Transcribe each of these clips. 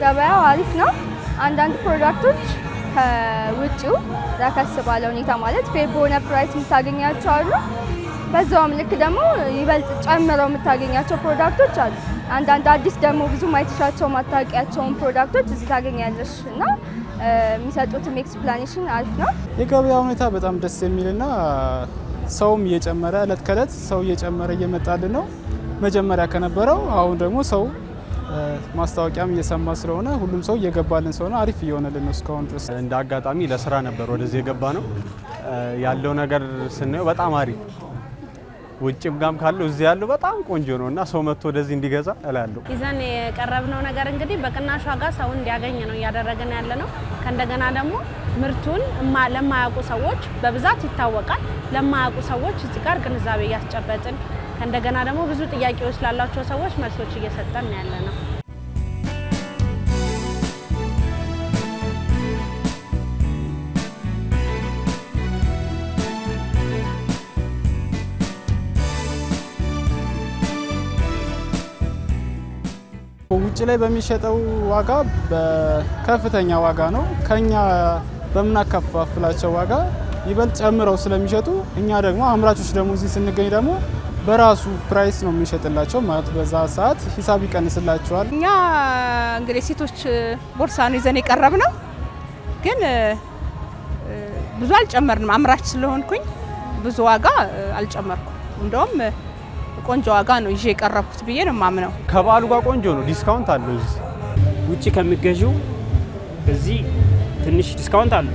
ገበያው አሪፍ ነው። አንዳንድ ፕሮዳክቶች ከውጭው ረከስ ባለ ሁኔታ ማለት ፌር በሆነ ፕራይስ የምታገኛቸው አሉ። በዛውም ልክ ደግሞ ይበልጥ ጨምረው የምታገኛቸው ፕሮዳክቶች አሉ። አንዳንድ አዲስ ደግሞ ብዙ ማይተሻቸው ማታወቂያቸውን ፕሮዳክቶች እዚህ ታገኛለሽ እና የሚሰጡትም ኤክስፕላኔሽን አሪፍ ነው። የገበያ ሁኔታ በጣም ደስ የሚልና ሰውም እየጨመረ እለት ከእለት ሰው እየጨመረ እየመጣልን ነው። መጀመሪያ ከነበረው አሁን ደግሞ ሰው ማስታወቂያም እየሰማ ስለሆነ ሁሉም ሰው እየገባልን ስለሆነ አሪፍ እየሆነልን ነው እስካሁን ድረስ። እንደ አጋጣሚ ለስራ ነበር ወደዚህ የገባ ነው ያለው ነገር ስናየው በጣም አሪፍ ውጭም ጋም ካለው እዚህ ያለው በጣም ቆንጆ ነው እና ሰው መጥቶ ወደዚህ እንዲገዛ እላለሁ። ይዘን የቀረብነው ነገር እንግዲህ በቅናሽ ዋጋ ሰው እንዲያገኝ ነው እያደረግን ያለ ነው። ከእንደገና ደግሞ ምርቱን ለማያውቁ ሰዎች በብዛት ይታወቃል። ለማያውቁ ሰዎች እዚህ ጋር ግንዛቤ እያስጨበጥን ከእንደገና ደግሞ ብዙ ጥያቄዎች ላላቸው ሰዎች መልሶች እየሰጠን ያለ ነው። ውጭ ላይ በሚሸጠው ዋጋ በከፍተኛ ዋጋ ነው። ከኛ በምናከፋፍላቸው ዋጋ ይበልጥ ጨምረው ስለሚሸጡ እኛ ደግሞ አምራቾች ደግሞ እዚህ ስንገኝ ደግሞ በራሱ ፕራይስ ነው የሚሸጥላቸው ማለት በዛ ሰዓት ሂሳብ ይቀንስላቸዋል። እኛ እንግዲህ ሴቶች ቦርሳ ነው ይዘን የቀረብ ነው፣ ግን ብዙ አልጨመርንም። አምራች ስለሆንኩኝ ብዙ ዋጋ አልጨመርኩም። እንደውም ቆንጆ ዋጋ ነው ይዤ የቀረብኩት ብዬ ነው የማምነው። ከበዓሉ ጋር ቆንጆ ነው፣ ዲስካውንት አለው እዚህ ውጭ ከሚገዢው እዚህ ትንሽ ዲስካውንት አለው።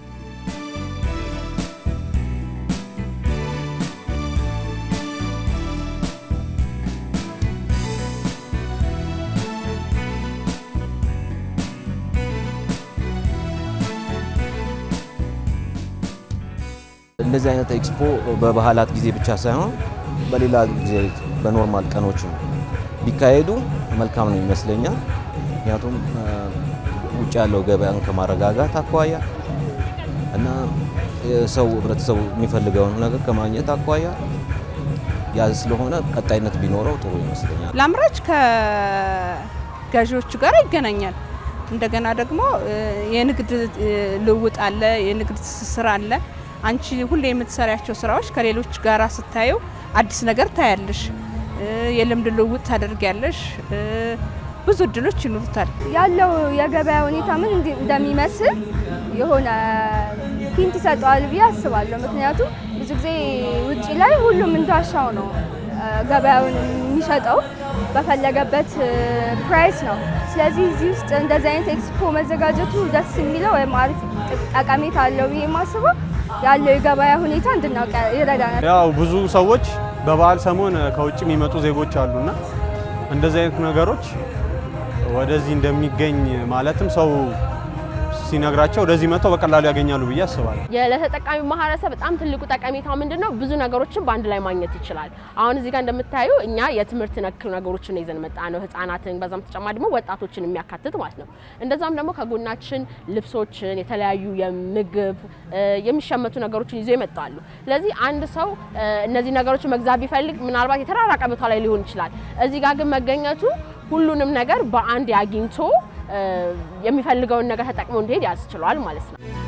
እንደዚህ አይነት ኤክስፖ በባህላት ጊዜ ብቻ ሳይሆን በሌላ ጊዜ በኖርማል ቀኖች ቢካሄዱ መልካም ነው ይመስለኛል። ምክንያቱም ውጭ ያለው ገበያን ከማረጋጋት አኳያ እና ሰው ህብረተሰቡ የሚፈልገውን ነገር ከማግኘት አኳያ ያ ስለሆነ ቀጣይነት ቢኖረው ጥሩ ይመስለኛል። ለአምራች ከገዢዎቹ ጋር ይገናኛል። እንደገና ደግሞ የንግድ ልውውጥ አለ፣ የንግድ ትስስር አለ። አንቺ ሁሌ የምትሰሪያቸው ስራዎች ከሌሎች ጋራ ስታዩ አዲስ ነገር ታያለሽ፣ የልምድ ልውውጥ ታደርጊያለሽ። ብዙ እድሎች ይኖሩታል። ያለው የገበያ ሁኔታ ምን እንደሚመስል የሆነ ሂንት ይሰጠዋል ብዬ አስባለሁ። ምክንያቱም ብዙ ጊዜ ውጭ ላይ ሁሉም እንዳሻው ነው ገበያውን የሚሸጠው በፈለገበት ፕራይስ ነው። ስለዚህ እዚህ ውስጥ እንደዚህ አይነት ኤክስፖ መዘጋጀቱ ደስ የሚለው ወይም አሪፍ ጠቀሜታ አለው ብዬ የማስበው ያለው የገበያ ሁኔታ እንድናውቅ ይረዳናል። ያው ብዙ ሰዎች በበዓል ሰሞን ከውጭ የሚመጡ ዜጎች አሉና እንደዚህ አይነት ነገሮች ወደዚህ እንደሚገኝ ማለትም ሰው ሲነግራቸው ወደዚህ መጥተው በቀላሉ ያገኛሉ ብዬ አስባለሁ። ለተጠቃሚ ማህበረሰብ በጣም ትልቁ ጠቀሜታው ምንድን ነው? ብዙ ነገሮችን በአንድ ላይ ማግኘት ይችላል። አሁን እዚህ ጋር እንደምታዩ እኛ የትምህርት ነክ ነገሮችን ይዘን መጣ ነው ህጻናትን፣ በዛም ተጨማሪ ደግሞ ወጣቶችን የሚያካትት ማለት ነው። እንደዛም ደግሞ ከጎናችን ልብሶችን፣ የተለያዩ የምግብ የሚሸመቱ ነገሮችን ይዞ ይመጣሉ። ስለዚህ አንድ ሰው እነዚህ ነገሮችን መግዛት ቢፈልግ ምናልባት የተራራቀ ቦታ ላይ ሊሆን ይችላል። እዚህ ጋር ግን መገኘቱ ሁሉንም ነገር በአንድ አግኝቶ የሚፈልገውን ነገር ተጠቅሞ እንዲሄድ ያስችሏል ማለት ነው።